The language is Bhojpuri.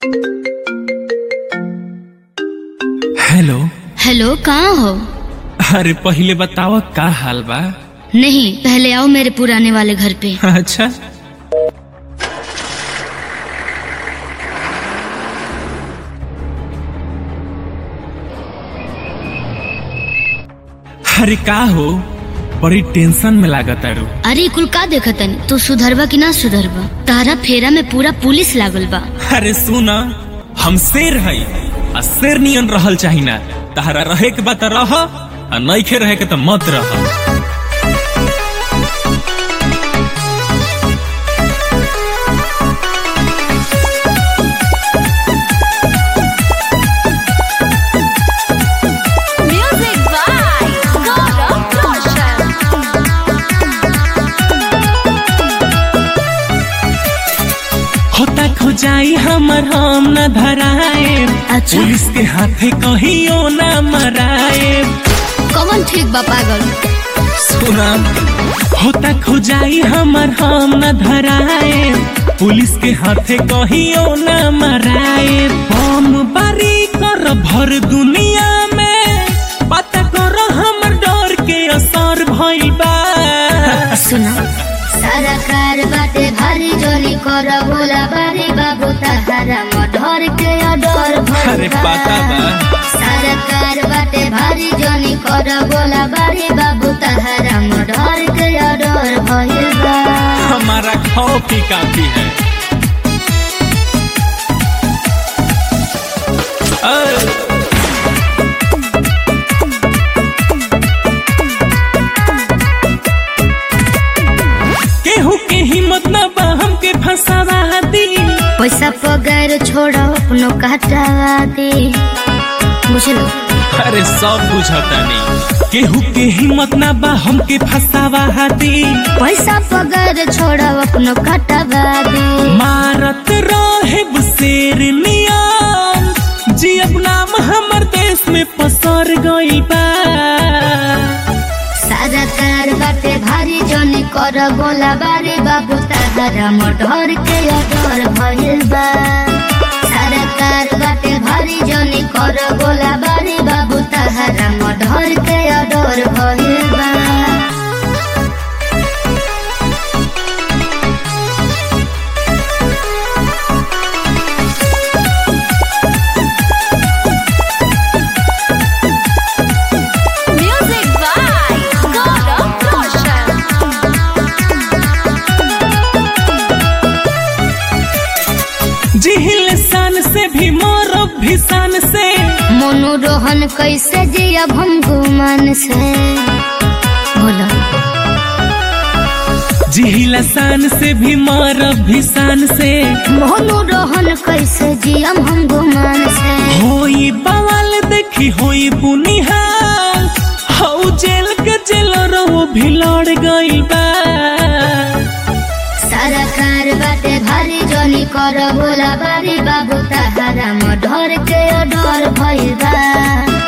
हेलो हेलो कहाँ हो अरे पहले बताओ का हाल बा नहीं पहले आओ मेरे पुराने वाले घर पे अच्छा अरे का हो बड़ी टेंशन में लागत अरु अरे कुल का देखतन तू सुधरबा कि ना सुधरबा तारा फेरा में पूरा पुलिस लागल बा अरे सुन हम शेर हई आ शेर नियन रहल चाही ना तहरा रहे के बात रह आ नइखे रहे के त मत रह Music by Gaurav Roshan. होता खोजाई हमर हम न धराए अच्छा। पुलिस के हाथे कहियो ना मराए कौन ठीक बा पागल सुना होता खोजाई हमर हम न धराए पुलिस के हाथे कहियो न मराए बम बारी कर भर दुनिया में पता कर हमर डर के असर भइल बा सुना सरकार बाटे भारी जोली कर बोला बारी बाबू तहारा मधर के अडर अरे पता बा सरकार बाटे भारी जोली कर बोला बारी बाबू तहारा मधर के अडर भइल बा हमारा कॉफी काफी है अ- केहू के हिम्मत न बा हमके फंसावा दी पैसा पगार छोड़ अपनो काटा दे बुझलो अरे सब बुझता नहीं केहू के हिम्मत न बा हमके फंसावा दी पैसा पगार छोड़ अपनो काटा दे मारत रहे शेर नियन जी अब नाम हमर देश में पसर गई बा सरकार बाटे भारी जोनी कर बोला बारे बाबू तारा मटर के अडर भइल बा सरकार बाटे भारी जोनी कर बोला बारे बाबू तारा मटर के अडर भइल बा Music by Gaurav Roshan. जिहिल सान से भी मोरब भी सान से मनोरोहन कैसे जियब हम गुमान से बोलो जिहिल सान से भी मोरब भी सान से मनोरोहन कैसे जियब हम गुमान से होई बवाल देखी होई बुनिहाल हऊ जेल के जेल रहो भी लड़ गई बा सरकार बाटे भारी जोनी कर बोला बारी बाबू ताहारा मधर के अडर भइल बा